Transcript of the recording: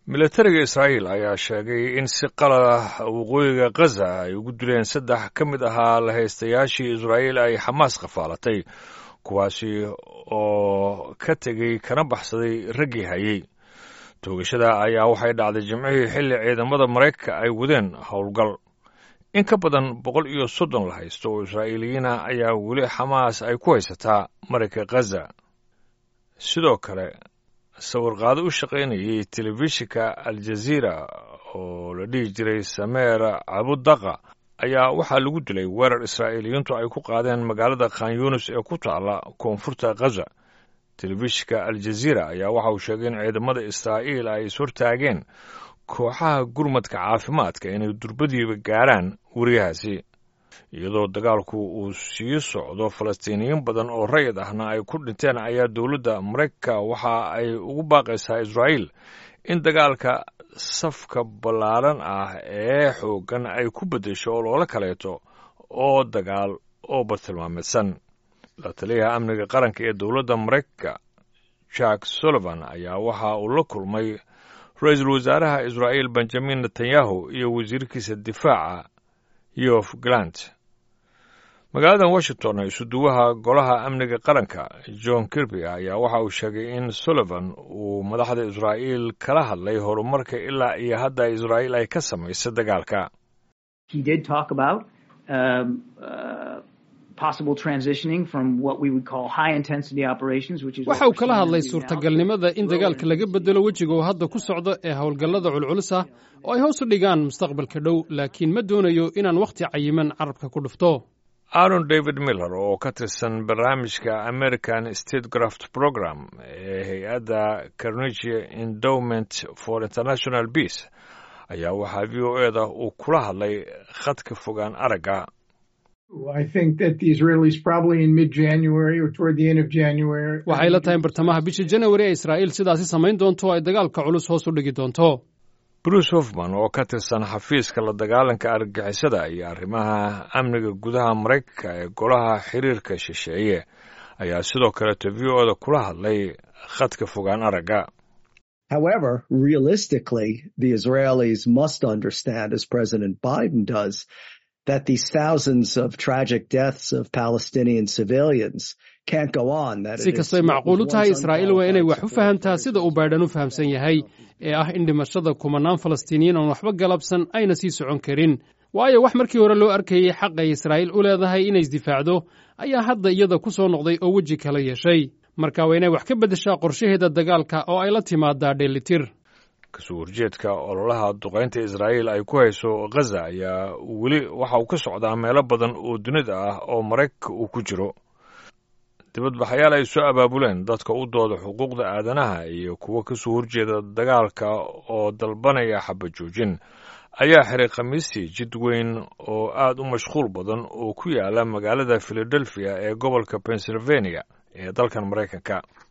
milatariga israa'iil ayaa sheegay in si qalada waqooyiga khaza ay ugu dileen saddex ka mid ahaa lahaystayaashii israa'iil ay xamaas qafaalatay kuwaasi oo ka tegey kana baxsaday raggii hayey toogashada ayaa waxay dhacday jimcihii xilli ciidamada maraykanka ay wadeen howlgal in ka badan boqol iyo soddon la haysto oo israa'iiliyiina ayaa weli xamaas ay ku haysataa marayka khaza sidoo kale sawirqaado u shaqaynayay telefishinka aljaziira oo la dhihi jiray sameer cabudaqa ayaa waxaa lagu dilay weerar israa'iiliyiintu ay ku qaadeen magaalada khan yunis ee ku taalla koonfurta khaza telefishinka aljaziira ayaa waxa uu sheegay in ciidamada israa'iil ay ishortaageen kooxaha gurmadka caafimaadka inay durbadiiba gaaraan weriyahaasi iyadoo dagaalku uu sii socdo falastiiniyiin badan oo rayid ahna ay ku dhinteen ayaa dowladda maraykanka waxa ay ugu baaqaysaa israa'iil in dagaalka safka ballaaran ah ee xooggan ay ku beddesho oo loola kaleeto oo dagaal oo bartilmaameedsan la taliyaha amniga qaranka ee dowladda maraykanka jack sullivan ayaa waxa uu la kulmay ra-iisul wasaaraha israa'iil benjamin netanyahu iyo wasiirkiisa difaaca yof galant magaalada washington isuduwaha golaha amniga qaranka john kirby ayaa waxa uu sheegay in sullivan uu madaxda israa'iil kala hadlay horumarka ilaa iyo hadda israa'iil ay ka samaysay dagaalka waxa uu kala hadlay suurtagalnimada in dagaalka laga bedelo wejiga uu hadda ku socdo ee howlgallada culculus ah oo ay hoos u dhigaan mustaqbalka dhow laakiin ma doonayo inaan wakhti cayiman carabka ku dhufto aaron david miller oo ka tirsan barnaamijka american statecraft program ee hay-adda carnegie endowment for international peace ayaa waxaa v o e da uu kula hadlay khadka fogaan aragga waxay la tahay in bartamaha bisha januari ee israa'iil sidaasi samayn doonto oo ay dagaalka culus hoos u dhigi doonto bruce hofman oo ka tirsan xafiiska la dagaalanka argagixisada iyo arrimaha amniga gudaha maraykanka ee golaha xiriirka shisheeye ayaa sidoo kaleeto v o da kula hadlay khadka fogaan aragga However, realistically, the Israelis must understand, as President Biden does, that these thousands of tragic deaths of Palestinian civilians can't go on. si kastay macquul u tahay israa'iil waa inay wax u fahamtaa sida uu baydhan u fahamsan yahay ee ah in dhimashada kumanaan falastiiniyiin aan waxba galabsan ayna sii socon karin waayo wax markii hore loo arkayey xaq ay israa'iil u leedahay inay isdifaacdo ayaa hadda iyada ku soo noqday oo weji kala yeeshay marka waa inay wax ka beddeshaa qorshaheeda dagaalka oo ay la timaadaa dheellitir kasoo horjeedka ololaha duqaynta israa'iil ay ku hayso khaza ayaa weli waxa uu ka socdaa meelo badan oo dunida ah oo maraykanka uu ku jiro dibadbaxayaal ay soo abaabuleen dadka u dooda xuquuqda aadanaha iyo kuwo kasoo horjeeda dagaalka oo dalbanaya xabajoojin ayaa xiray khamiistii jid weyn oo aad u mashquul badan oo ku yaala magaalada filadelfiya ee gobolka pennsylvania ee dalkan maraykanka